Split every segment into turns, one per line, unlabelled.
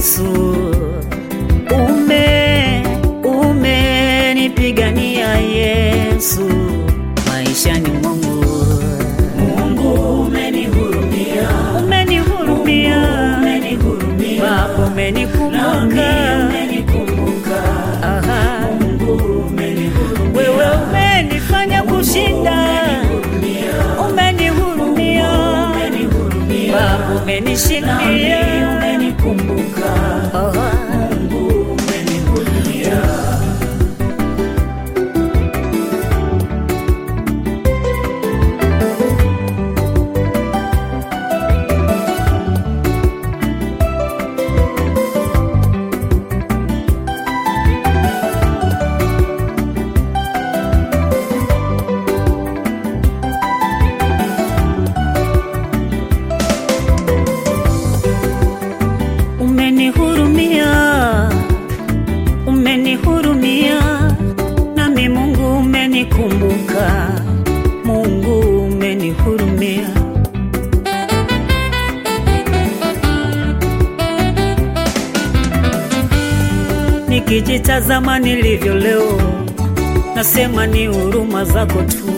Yesu, ume umenipigania Yesu, maishani mwangu
Mungu umenihurumia,
umenihurumia,
umenihurumia,
Baba
nami
umenikumbuka,
umenikumbuka.
aha,
Mungu umenihurumia,
wewe umenifanya kushinda, umenihurumia,
umenihurumia,
Baba
nami
umenishindia,
umenikumbuka.
aha.
Mungu umenihurumia.
Umenihurumia, umenihurumia, nami Mungu umenikumbuka, Mungu umenihurumia. Nikijitazama nilivyo leo, nasema ni huruma zako tu.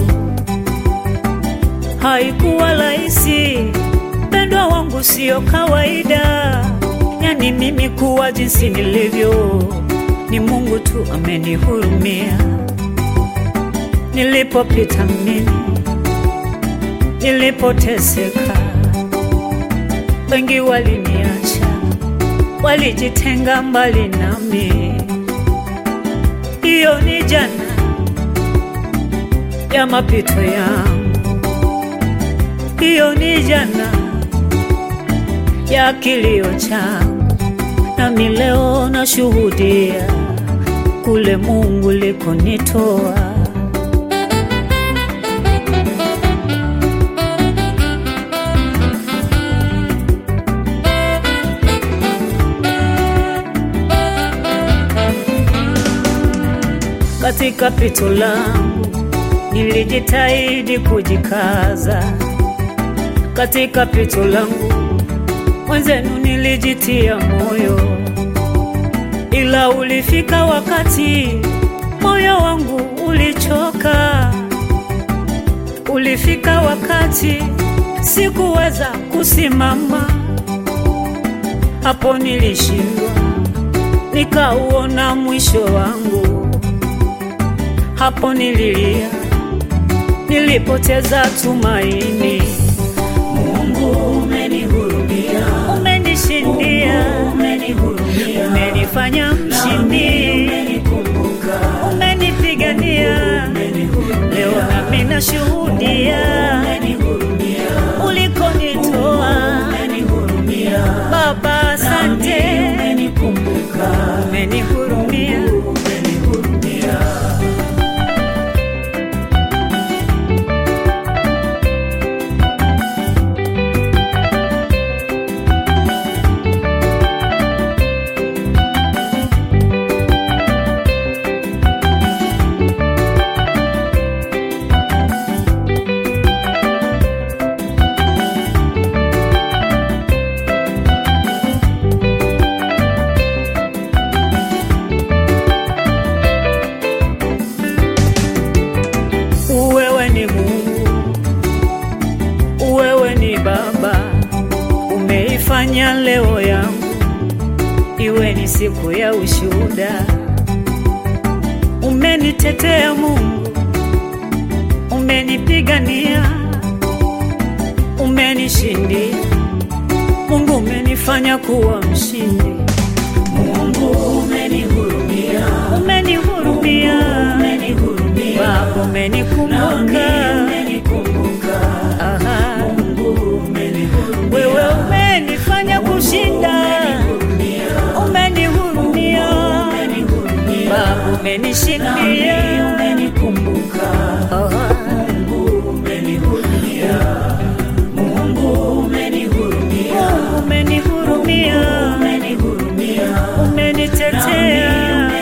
Haikuwa rahisi, mpendwa wangu, sio kawaida. Yani mimi kuwa jinsi nilivyo, ni Mungu tu amenihurumia. Nilipopita mimi, nilipoteseka, wengi waliniacha, walijitenga mbali nami. Hiyo ni jana ya mapito yangu, hiyo ni jana ya kilio changu, nami leo nashuhudia kule Mungu likonitoa. Katika pito langu nilijitahidi kujikaza, katika pito langu mwenzenu nilijitia moyo, ila ulifika wakati moyo wangu ulichoka. Ulifika wakati sikuweza kusimama, hapo nilishindwa, nikauona mwisho wangu. Hapo nililia, nilipoteza tumaini.
Mungu umenihurumia,
Umenishindia,
umenihurumia,
umenifanya
nami
mshindi,
umenikumbuka.
umenipigania. Leo nami nashuhudia
Umenihurumia,
ulikonitoa.
umenihurumia,
Baba, asante,
umenikumbuka.
umenihurumia.
Umenihurumia.
Wewe ni Mungu, wewe ni Baba, umeifanya leo yangu iwe ni siku ya ushuhuda. Umenitetea Mungu, umenipigania, umenishindia. Mungu umenifanya kuwa mshindi,
Mungu umenihurumia,
umenihurumia,
umenihurumia,
Baba
nami
umenikumbuka.
umenikumbuka.
Aha.
Mungu umenihurumia,
Wewe umenifanya kushinda, umenihurumia,
umenihurumia,
Baba
nami
umenishindia.
umenikumbuka.
Aha.
Mungu umenihurumia, Mungu umenihurumia,
Mungu umenihurumia,
umenihurumia,
umenitetea.